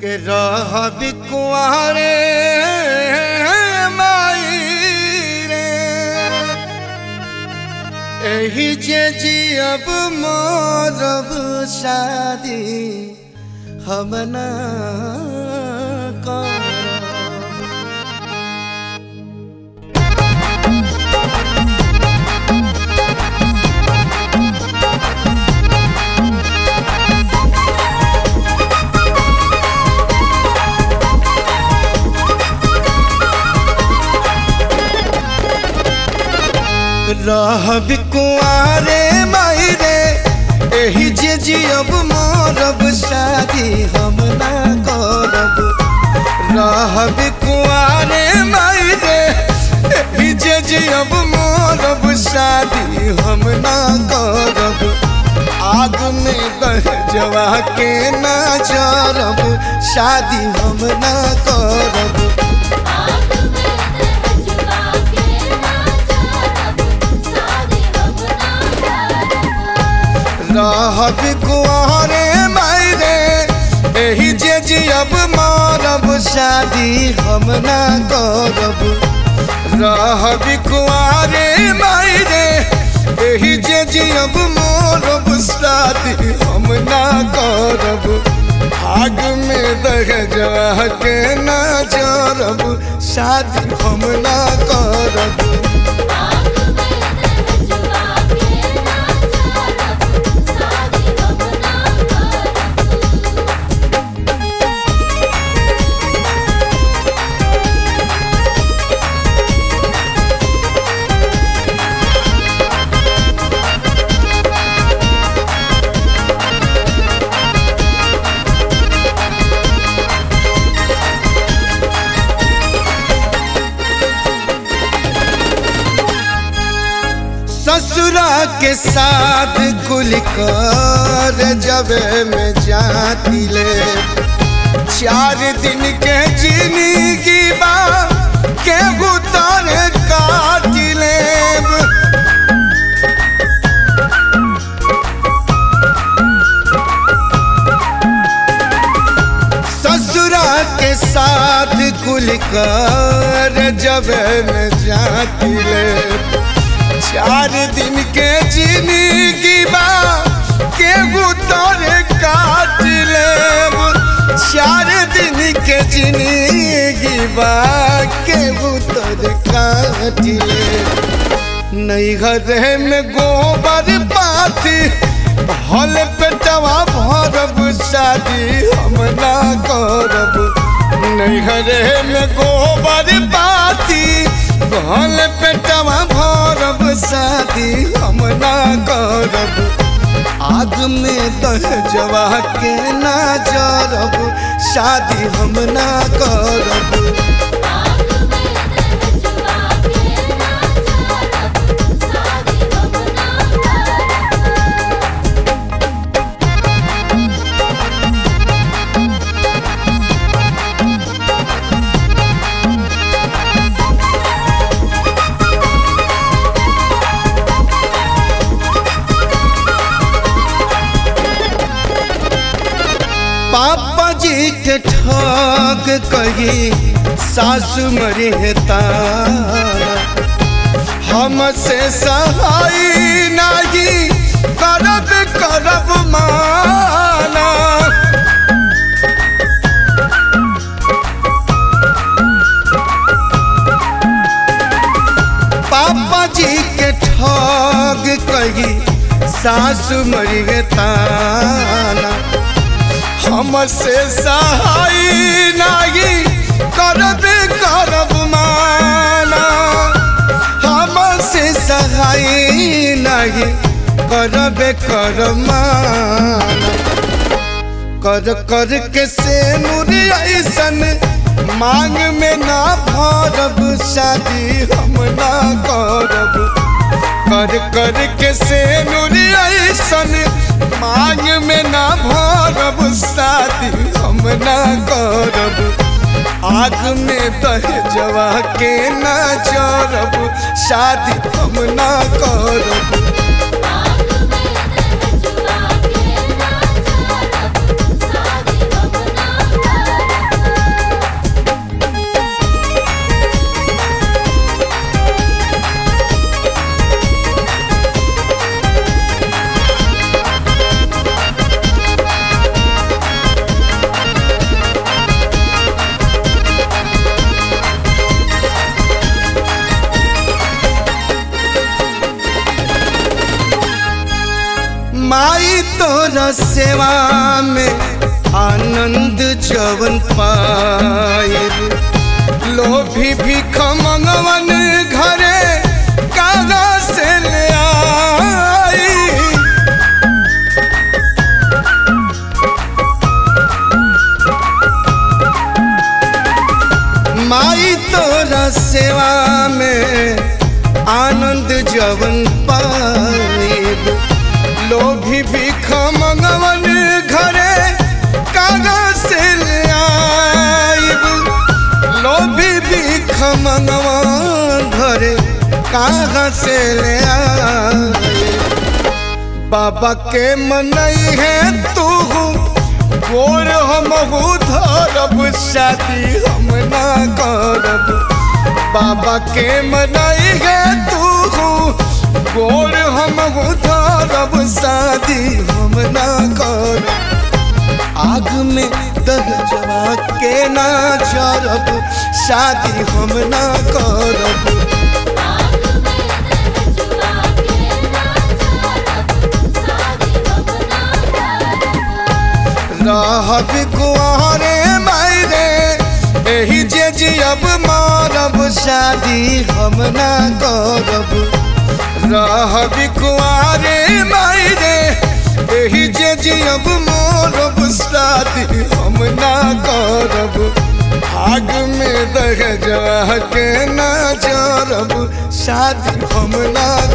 के रह बिकुआरे माई रे एही जे जियब मोरब शादी हम ना करब रहब कुआरे माई रे एही जे जियब मोरब शादी हम ना करब रहब कुआरे माई रे एही जे जियब मोरब शादी हम ना करब आग में बह जवा के ना जरब शादी हम ना करब आग में दहजवा के ना जारब शादी हम ना करब रहब कुआरे मायरे एही जे जियब मारब शादी हम ना करब रहब कुआरे मायरे एही जे जियब मारब शादी हम ना करब आग में दह जवा के ना जरब शादी हम ना करब आग में दहजवा के ना जारब शादी हम ना करब ससुरा के साथ कुल कर जबे में जाती ले चार दिन के जिंदगी बा के उतर काट लेब ससुरा के साथ कुल कर जब में जाती ले चार दिन के जिंदगी बा के उतर काट लेब चार दिन के जिंदगी बा के उतर काट लेब नहीं घरे में गोबर पाथी हल पेटवा भरब शादी हम ना करब नहीं घरे में गोबर पाथी हल पेटवा भरब शादी हम ना करब आग में दह जवा के ना जरब शादी हम ना करब आग में दहजवा के ना जारब शादी हम ना करब पापा जी के ठग कही सासु मरी है तारा हमसे सहाय नहीं करब करब माना पापा जी के ठग कही सासु मरी है ताना हमसे सहाय नहीं करब करब माना हमसे सहाय नहीं करब करब माना कर कर के से ऐसन मांग में ना भरब शादी हम ना करब कर कर के से ऐसन मांग में ना भरब शादी हम ना करब आग में दह जवा के ना जरब शादी हम ना करब आग में दहजवा के ना जारब शादी हम ना तोरा सेवा में आनंद जवन पायल लोभी भीख मंगवन घरे कागा से ले आई माई तोरा सेवा में आनंद जवन पाएब लोभी भीख मंगवन घरे कागा से ले आइब लोभी भीख मंगवन घरे कागा से ले आइब बाबा के मनई है तू गोर हम धरब शादी हम ना करब बाबा के मनई है तू गोर हम धरब शादी हम ना करब आग में दह जवा के ना जरब शादी हम ना करब आग में रजुआ के नाचरब शादी हम ना करब रहब कुआरे मायरे एही जे जियब मारब शादी हम ना करब रहब कुआरे मायरे एही जे जियब मारब शादी हम ना करब आग में दह जा के ना जरब शादी हम ना